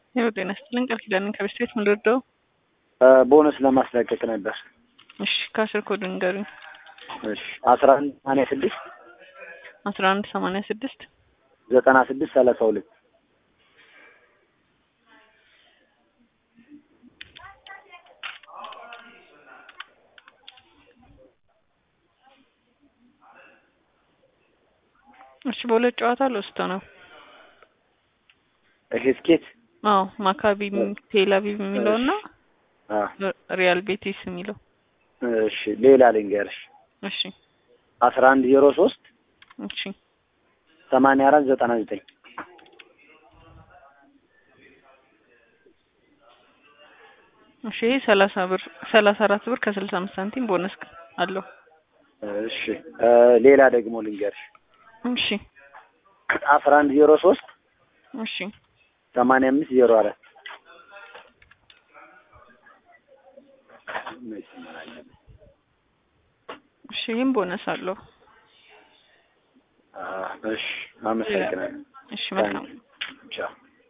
ይኸው ጤና ይስጥልኝ ቃል ኪዳንን ከቤት ቤት ምንድርደው ቦነስ ለማስለቀቅ ነበር። እሺ ከአስር ኮድ ንገሩኝ። እሺ አስራ አንድ ሰማንያ ስድስት አስራ አንድ ሰማንያ ስድስት ዘጠና ስድስት ሰላሳ ሁለት እሺ በሁለት ጨዋታ ልወስቶ ነው። ይሄ ስኬት አዎ ማካቢ ቴል አቪቭ የሚለው እና አ ሪያል ቤቲስ የሚለው እሺ ሌላ ልንገርሽ እሺ አስራ አንድ ዜሮ ሶስት እሺ ሰማንያ አራት ዘጠና ዘጠኝ እሺ ይሄ ሰላሳ ብር ሰላሳ አራት ብር ከስልሳ አምስት ሳንቲም ቦነስ አለው። እሺ ሌላ ደግሞ ልንገርሽ እሺ አስራ አንድ ዜሮ ሶስት እሺ ሰማንያ አምስት ዜሮ አራት እሺ ይህም ቦነስ አለው። እሺ አመሰግናለሁ። እሺ መልካም ቻው